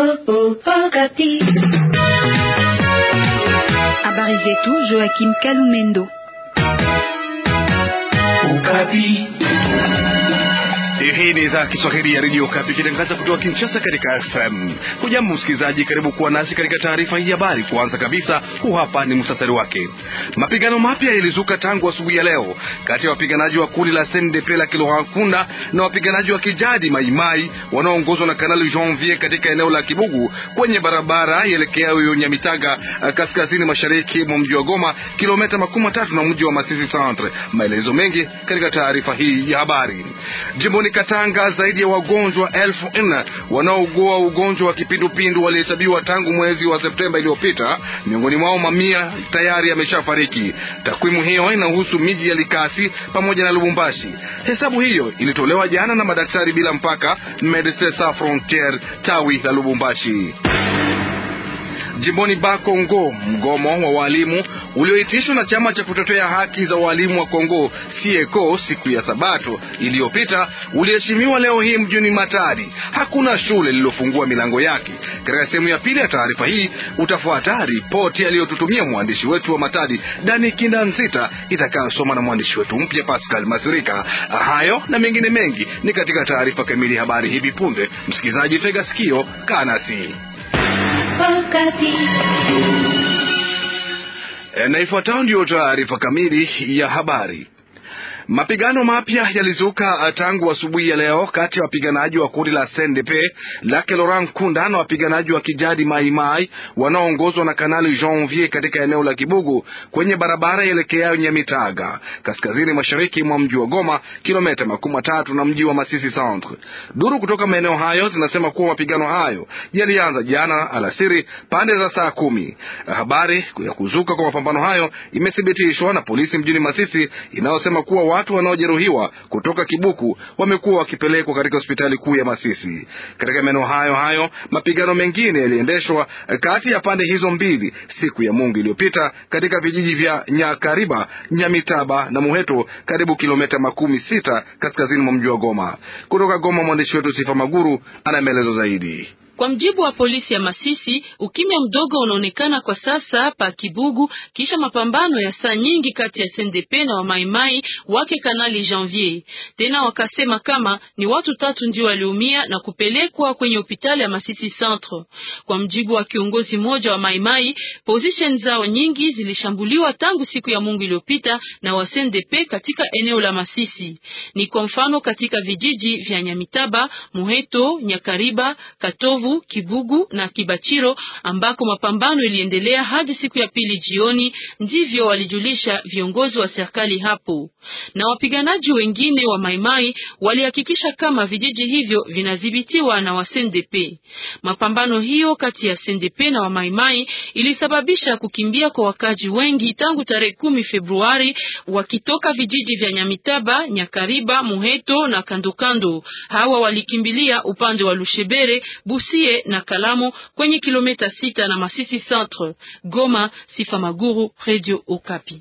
Habari zetu Joachim Kalumendo. Ukapi. Hii ni idhaa Kiswahili ya redio Kapi ikitangaza kutoka Kinshasa katika FM. Hujambo msikilizaji, karibu kuwa nasi katika taarifa hii habari. Kuanza kabisa, huu hapa ni muhtasari wake. Mapigano mapya yalizuka tangu asubuhi ya leo kati ya wapiganaji wa kundi la CNDP la Kilohankunda na wapiganaji wa kijadi Maimai wanaoongozwa na Kanali Janvier katika eneo la Kibugu kwenye barabara ielekeayo Nyamitaga, kaskazini mashariki mwa mji wa Goma, kilomita makumi matatu na mji wa Masisi Centre. Maelezo mengi katika taarifa hii ya habari. Jimboni Katanga, zaidi ya wagonjwa elfu nne wanaougua ugonjwa wa kipindupindu walihesabiwa tangu mwezi wa Septemba iliyopita. Miongoni mwao mamia tayari yameshafariki. Takwimu hiyo inahusu miji ya Likasi pamoja na Lubumbashi. Hesabu hiyo ilitolewa jana na madaktari bila mpaka, Medecins Sans Frontieres tawi la Lubumbashi. Jimboni Bakongo, mgomo wa walimu ulioitishwa na chama cha kutetea haki za walimu wa Kongo Sieko siku ya Sabato iliyopita uliheshimiwa leo hii mjini Matadi. Hakuna shule lililofungua milango yake. Katika sehemu ya pili ya taarifa hii utafuata ripoti aliyotutumia mwandishi wetu wa Matadi Dani Kindanzita itakayosoma na mwandishi wetu mpya Pascal Masirika. Hayo na mengine mengi ni katika taarifa kamili habari hivi punde. Msikilizaji, tega sikio, kaa nasi. Na ifuatayo ndiyo taarifa kamili ya habari. Mapigano mapya yalizuka tangu asubuhi ya leo kati ya wapiganaji wa kundi la CNDP lake Laurent Nkunda na wapiganaji wa kijadi Maimai wanaoongozwa na Kanali Janvier katika eneo la Kibugu kwenye barabara ielekeayo Nyamitaga, kaskazini mashariki mwa mji wa Goma, kilomita makumi matatu na mji wa Masisi Centre. Duru kutoka maeneo hayo zinasema kuwa mapigano hayo yalianza jana alasiri pande za saa kumi. Habari ya kuzuka kwa mapambano hayo imethibitishwa na polisi mjini Masisi inayosema kuwa watu wanaojeruhiwa kutoka Kibuku wamekuwa wakipelekwa katika hospitali kuu ya Masisi. Katika maeneo hayo hayo mapigano mengine yaliendeshwa kati ya pande hizo mbili siku ya Mungu iliyopita katika vijiji vya Nyakariba, Nyamitaba na Muheto, karibu kilomita makumi sita kaskazini mwa mji wa Goma. Kutoka Goma, mwandishi wetu Sifa Maguru ana maelezo zaidi. Kwa mjibu wa polisi ya Masisi, ukimya mdogo unaonekana kwa sasa pa Kibugu kisha mapambano ya saa nyingi kati ya SNDP na wamaimai wake Kanali Janvier. Tena wakasema kama ni watu tatu ndio waliumia na kupelekwa kwenye hospitali ya Masisi Centre. Kwa mjibu wa kiongozi mmoja wa maimai, position zao nyingi zilishambuliwa tangu siku ya Mungu iliyopita na wa SNDP katika eneo la Masisi. Ni kwa mfano katika vijiji vya Nyamitaba, Muheto, Nyakariba, Katovu Kibugu na Kibachiro ambako mapambano iliendelea hadi siku ya pili jioni, ndivyo walijulisha viongozi wa serikali hapo. Na wapiganaji wengine wa Maimai walihakikisha kama vijiji hivyo vinadhibitiwa na wa CNDP. Mapambano hiyo kati ya CNDP na wa Maimai ilisababisha kukimbia kwa wakaji wengi tangu tarehe kumi Februari wakitoka vijiji vya Nyamitaba, Nyakariba, Muheto na kandokando. Hawa walikimbilia upande wa Lushebere, Busie na Kalamo kwenye kilomita sita na Masisi Centre. Goma, Sifa Maguru, Radio Okapi.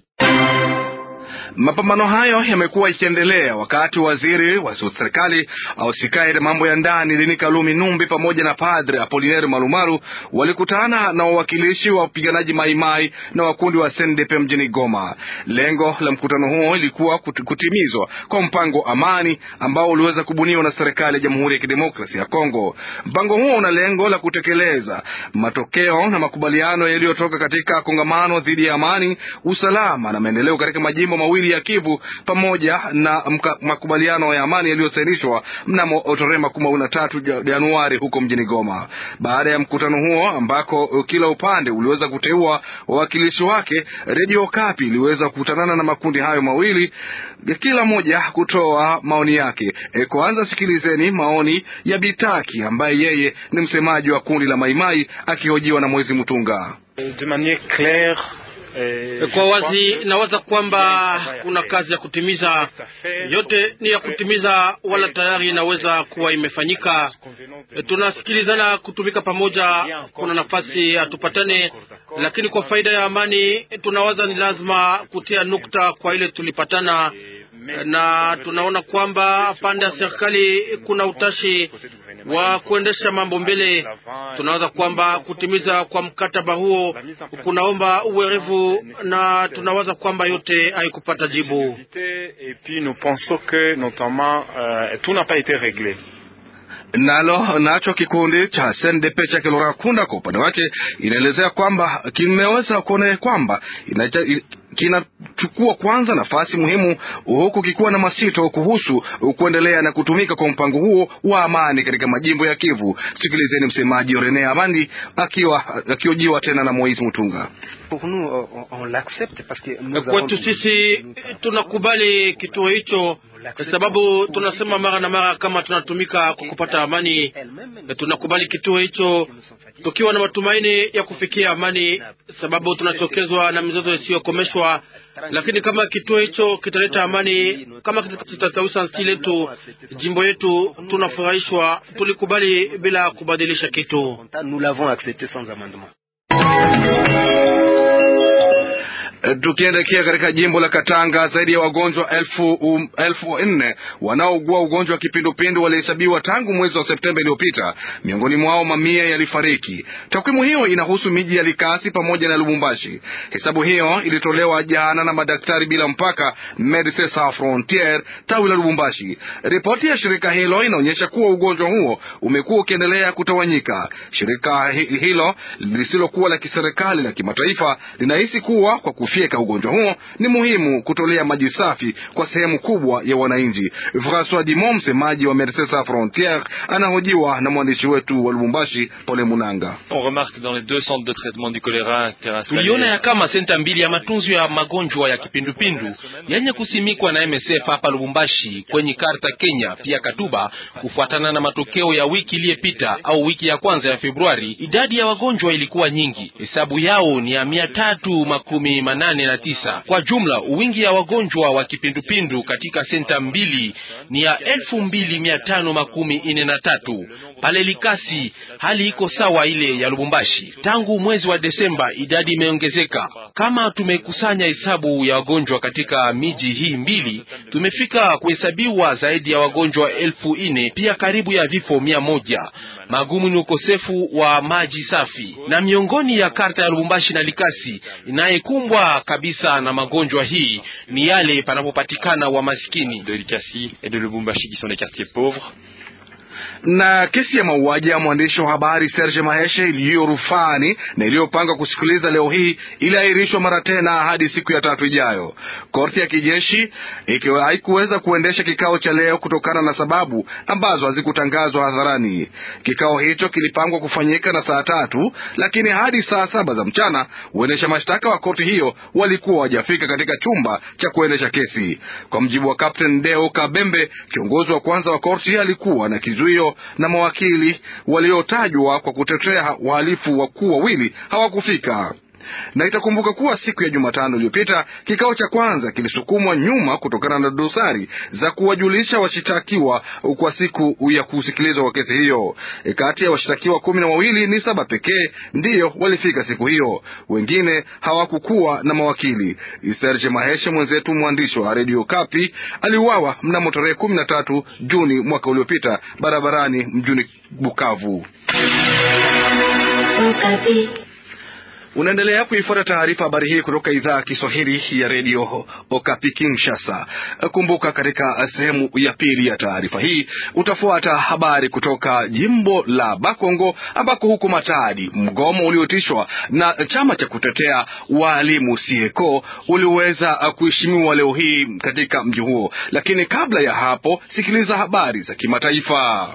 Mapambano hayo yamekuwa ikiendelea wakati waziri wa serikali ausikae na mambo ya ndani Lini Kalumi Numbi pamoja na padre Apolinaire Malumalu walikutana na wawakilishi wa wapiganaji Maimai na wakundi wa SNDP mjini Goma. Lengo la mkutano huo ilikuwa kutimizwa kwa mpango amani ambao uliweza kubuniwa na serikali ya Jamhuri ya Kidemokrasia ya Kongo. Mpango huo una lengo la kutekeleza matokeo na makubaliano yaliyotoka katika kongamano dhidi ya amani, usalama na maendeleo katika majimbo mawili ya Kivu pamoja na mka, makubaliano ya amani yaliyosainishwa mnamo tarehe makumi mawili na tatu Januari huko mjini Goma. Baada ya mkutano huo ambako kila upande uliweza kuteua wawakilishi wake, Radio Kapi iliweza kukutanana na makundi hayo mawili, kila moja kutoa maoni yake. E, kwanza sikilizeni maoni ya Bitaki ambaye yeye ni msemaji wa kundi la Maimai akihojiwa na Mwezi Mutunga. De maniere claire kwa wazi nawaza kwamba kuna kazi ya kutimiza, yote ni ya kutimiza, wala tayari inaweza kuwa imefanyika. Tunasikilizana kutumika pamoja, kuna nafasi hatupatane, lakini kwa faida ya amani tunawaza ni lazima kutia nukta kwa ile tulipatana na tunaona kwamba pande ya serikali kuna utashi wa kuendesha mambo mbele. Tunawaza kwamba kutimiza kwa mkataba huo kunaomba uwerevu, na tunawaza kwamba yote haikupata jibu. Nalo nacho kikundi cha SNDP cha Kilora Kunda kwa upande wake inaelezea kwamba kimeweza kuona kwamba kinachukua kwanza nafasi muhimu, huku kikiwa na masito kuhusu kuendelea na kutumika kwa mpango huo wa amani katika majimbo ya Kivu. Sikilizeni msemaji Rene Amandi akiwa akiojiwa tena na Moise Mutunga. Kwetu sisi tunakubali kituo hicho kwa sababu tunasema mara na mara kama tunatumika kwa kupata amani. Tunakubali kituo hicho tukiwa na matumaini ya kufikia amani, sababu tunachokezwa na mizozo isiyokomeshwa. Lakini kama kituo hicho kitaleta amani, kama kitatawisha nchi letu, jimbo yetu, tunafurahishwa. Tulikubali bila kubadilisha kitu. Tukiendekea katika jimbo la Katanga, zaidi ya wagonjwa elfu, um, elfu nne wanaougua ugonjwa wa kipindupindu walihesabiwa tangu mwezi wa Septemba iliyopita. Miongoni mwao mamia yalifariki. Takwimu hiyo inahusu miji ya Likasi pamoja na Lubumbashi. Hesabu hiyo ilitolewa jana na madaktari bila mpaka, Medecins Sans Frontieres tawi la Lubumbashi. Ripoti ya shirika hilo inaonyesha kuwa ugonjwa huo umekuwa ukiendelea kutawanyika. Shirika hilo lisilokuwa la kiserikali la kimataifa linahisi kuwa kwa kufyeka ugonjwa huo ni muhimu kutolea maji safi kwa sehemu kubwa ya wananchi. Francois Dimon, msemaji wa Medecins Sans Frontieres, anahojiwa na mwandishi wetu wa Lubumbashi, Pole Munanga. Tuliona ya kama senta mbili ya matunzo ya magonjwa ya kipindupindu yenye kusimikwa na MSF hapa Lubumbashi kwenye karta Kenya pia Katuba, kufuatana na matokeo ya wiki iliyopita au wiki ya kwanza ya Februari, idadi ya wagonjwa ilikuwa nyingi. Hesabu yao ni ya mia tatu makumi manane na tisa. Kwa jumla wingi ya wagonjwa wa kipindupindu katika senta mbili ni ya elfu mbili mia tano makumi ine na tatu. Pale Likasi hali iko sawa ile ya Lubumbashi. Tangu mwezi wa Desemba idadi imeongezeka. Kama tumekusanya hesabu ya wagonjwa katika miji hii mbili, tumefika kuhesabiwa zaidi ya wagonjwa elfu ine, pia karibu ya vifo mia moja. Magumu ni ukosefu wa maji safi, na miongoni ya karta ya Lubumbashi na Likasi inayekumbwa kabisa na magonjwa hii ni yale panapopatikana wa maskini de Likasi et de Lubumbashi qui sont les quartiers pauvres na kesi ya mauaji ya mwandishi wa habari Serge Maheshe iliyo rufani na iliyopanga kusikiliza leo hii iliahirishwa mara tena hadi siku ya tatu ijayo. Korti ya kijeshi ikiwa haikuweza kuendesha kikao cha leo kutokana na sababu ambazo hazikutangazwa hadharani. Kikao hicho kilipangwa kufanyika na saa tatu, lakini hadi saa saba za mchana uendesha mashtaka wa korti hiyo walikuwa wajafika katika chumba cha kuendesha kesi. Kwa mjibu wa Captain Deo Kabembe, kiongozi wa kwanza wa korti, alikuwa na kizuio na mawakili waliotajwa kwa kutetea wahalifu wakuu wawili hawakufika na itakumbuka kuwa siku ya Jumatano iliyopita kikao cha kwanza kilisukumwa nyuma kutokana na dosari za kuwajulisha washitakiwa kwa siku ya kusikilizwa kwa kesi hiyo. E, kati ya washitakiwa kumi na wawili ni saba pekee ndiyo walifika siku hiyo, wengine hawakukuwa na mawakili. Serge Maheshe, mwenzetu mwandishi wa redio Kapi, aliuawa mnamo tarehe kumi na tatu Juni mwaka uliopita barabarani mjini Bukavu. Unaendelea kuifuata taarifa habari hii kutoka idhaa ya Kiswahili ya redio Okapi Kinshasa. Kumbuka, katika sehemu ya pili ya taarifa hii utafuata habari kutoka jimbo la Bakongo ambako huko Matadi mgomo ulioitishwa na chama cha kutetea waalimu Sieko uliweza kuheshimiwa leo hii katika mji huo, lakini kabla ya hapo, sikiliza habari za kimataifa.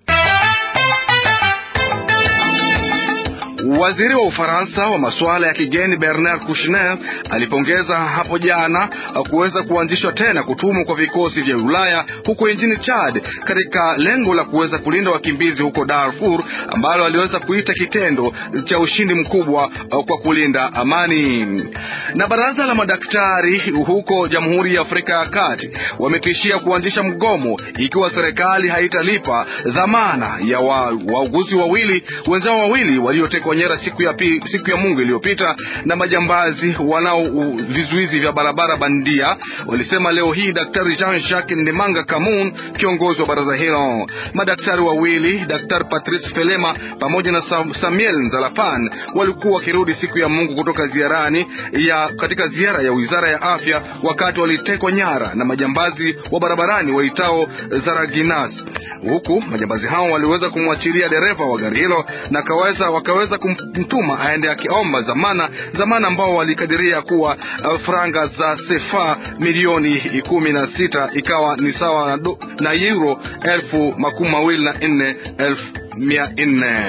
Waziri wa Ufaransa wa masuala ya kigeni Bernard Kouchner alipongeza hapo jana kuweza kuanzishwa tena kutumwa kwa vikosi vya Ulaya huko nchini Chad katika lengo la kuweza kulinda wakimbizi huko Darfur, ambalo aliweza kuita kitendo cha ushindi mkubwa kwa kulinda amani. Na baraza la madaktari huko Jamhuri ya Afrika ya Kati wametishia kuanzisha mgomo ikiwa serikali haitalipa dhamana ya wauguzi wa wawili wenzao wawili waliotekwa nyara Uvira siku ya, pi, siku ya Mungu iliyopita na majambazi wanao vizuizi vya barabara bandia, walisema leo hii Daktari Jean Jacques Ndemanga Kamun, kiongozi wa baraza hilo. Madaktari wawili Daktari Patrice Felema pamoja na Samuel Nzalapan walikuwa wakirudi siku ya Mungu kutoka ziarani ya katika ziara ya wizara ya afya, wakati walitekwa nyara na majambazi wa barabarani waitao Zaraginas, huku majambazi hao waliweza kumwachilia dereva wa gari hilo na kaweza, wakaweza kumtuma aende akiomba zamana, zamana ambao walikadiria kuwa uh, franga za sefa milioni kumi na sita ikawa ni sawa na, do, na euro elfu makumi mawili na nne elfu mia nne.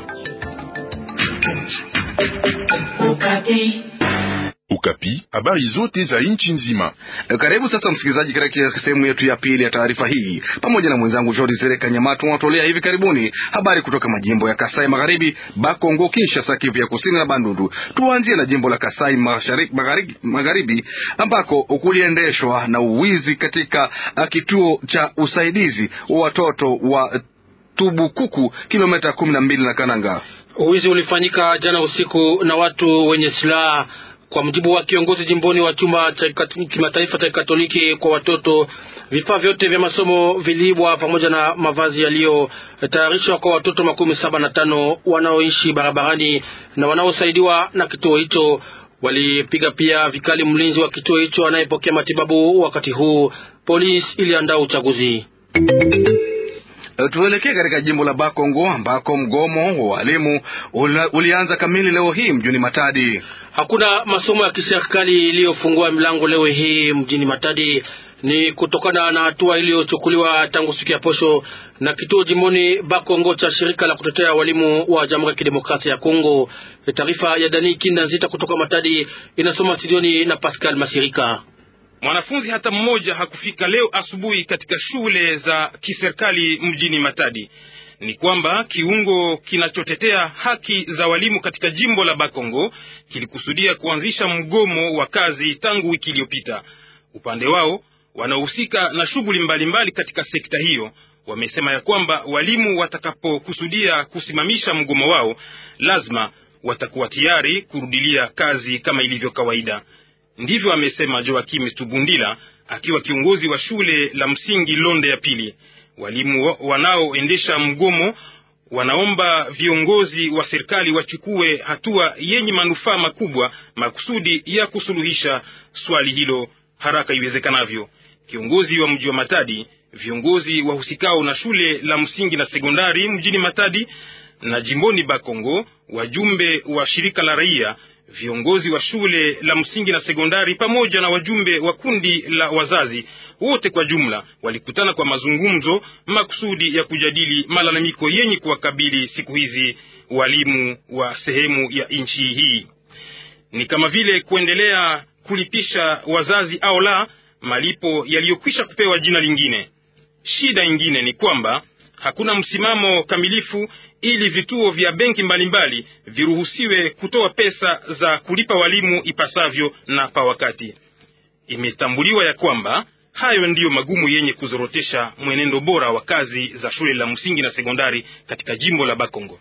Ukapi, habari zote za nchi nzima. Karibu sasa msikilizaji, katika sehemu yetu ya pili ya taarifa hii, pamoja na mwenzangu Jordi Sereka Nyamatu wanatolea hivi karibuni habari kutoka majimbo ya Kasai Magharibi, Bakongo, Kinshasa, Kivu ya Kusini na Bandundu. Tuanzie na jimbo la Kasai Magharibi, Magharibi ambako kuliendeshwa na uwizi katika kituo cha usaidizi wa watoto wa Tubukuku, kilomita kumi na mbili na Kananga. Uwizi ulifanyika jana usiku na watu wenye silaha kwa mujibu wa kiongozi jimboni wa chumba cha kimataifa cha Katoliki kwa watoto, vifaa vyote vya masomo viliibwa pamoja na mavazi yaliyotayarishwa kwa watoto makumi saba na tano wanaoishi barabarani na wanaosaidiwa na kituo hicho. Walipiga pia vikali mlinzi wa kituo hicho anayepokea matibabu wakati huu. Polisi iliandaa uchaguzi. Tuelekee katika jimbo la Bakongo ambako mgomo wa walimu ulianza kamili leo hii mjini Matadi. Hakuna masomo ya kiserikali iliyofungua milango leo hii mjini Matadi. Ni kutokana na hatua iliyochukuliwa tangu siku ya posho na kituo jimboni Bakongo cha shirika la kutetea walimu wa Jamhuri ya Kidemokrasia ya Kongo. Taarifa ya Dani Kinda Nzita kutoka Matadi inasoma studioni na Pascal Masirika. Mwanafunzi hata mmoja hakufika leo asubuhi katika shule za kiserikali mjini Matadi. Ni kwamba kiungo kinachotetea haki za walimu katika jimbo la Bakongo kilikusudia kuanzisha mgomo wa kazi tangu wiki iliyopita. Upande wao wanaohusika na shughuli mbalimbali katika sekta hiyo wamesema ya kwamba walimu watakapokusudia kusimamisha mgomo wao lazima watakuwa tayari kurudilia kazi kama ilivyo kawaida. Ndivyo amesema Joakim Stubundila akiwa kiongozi wa shule la msingi Londe ya pili. Walimu wanaoendesha mgomo wanaomba viongozi wa serikali wachukue hatua yenye manufaa makubwa makusudi ya kusuluhisha swali hilo haraka iwezekanavyo. Kiongozi wa mji wa Matadi, viongozi wahusikao na shule la msingi na sekondari mjini Matadi na jimboni Bakongo, wajumbe wa shirika la raia viongozi wa shule la msingi na sekondari pamoja na wajumbe wa kundi la wazazi wote kwa jumla walikutana kwa mazungumzo makusudi ya kujadili malalamiko yenye kuwakabili siku hizi walimu wa sehemu ya nchi hii, ni kama vile kuendelea kulipisha wazazi au la malipo yaliyokwisha kupewa jina lingine. Shida ingine ni kwamba hakuna msimamo kamilifu ili vituo vya benki mbalimbali viruhusiwe kutoa pesa za kulipa walimu ipasavyo na pa wakati. Imetambuliwa ya kwamba hayo ndiyo magumu yenye kuzorotesha mwenendo bora wa kazi za shule la msingi na sekondari katika jimbo la Bakongo.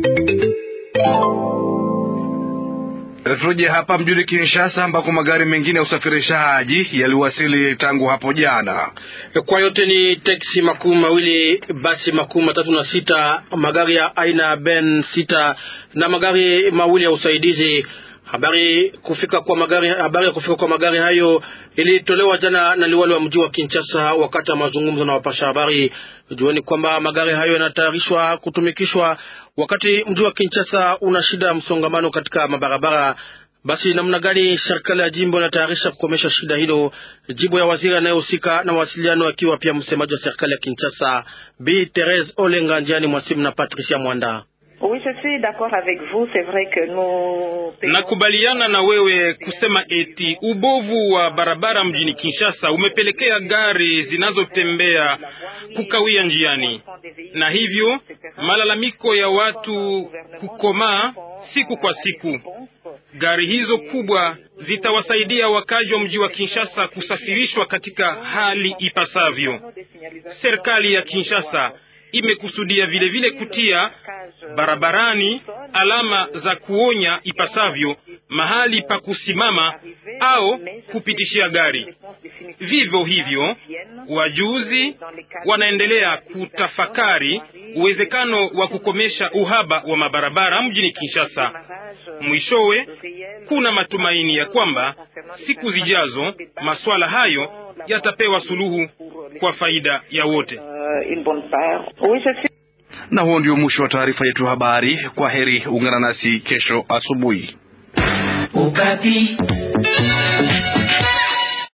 Tuje hapa mjini Kinshasa ambako magari mengine ya usafirishaji yaliwasili tangu hapo jana. Kwa yote ni teksi makumi mawili, basi makumi matatu na sita, magari ya aina ya Ben sita na magari mawili ya usaidizi. Habari kufika kwa magari, habari ya kufika kwa magari hayo ilitolewa jana na liwali wa mji wa Kinshasa wakati wa mazungumzo na wapasha habari. Jueni kwamba magari hayo yanatayarishwa kutumikishwa wakati mji wa Kinshasa una shida ya msongamano katika mabarabara. Basi namna gani serikali ya jimbo inatayarisha kukomesha shida hilo? Jibu ya waziri anayehusika na mawasiliano akiwa pia msemaji wa serikali ya Kinshasa, Bi Therese Olenga, njiani mwasimu na Patricia Mwanda. Nakubaliana na wewe kusema eti ubovu wa barabara mjini Kinshasa umepelekea gari zinazotembea kukawia njiani, na hivyo malalamiko ya watu kukomaa siku kwa siku. Gari hizo kubwa zitawasaidia wakazi wa mji wa Kinshasa kusafirishwa katika hali ipasavyo. Serikali ya Kinshasa imekusudia vile vile kutia barabarani alama za kuonya ipasavyo mahali pa kusimama au kupitishia gari. Vivyo hivyo, wajuzi wanaendelea kutafakari uwezekano wa kukomesha uhaba wa mabarabara mjini Kinshasa. Mwishowe, kuna matumaini ya kwamba siku zijazo masuala hayo yatapewa suluhu kwa faida ya wote. Na huo ndio mwisho wa taarifa yetu ya habari. Kwa heri, ungana nasi kesho asubuhi. Ukapi.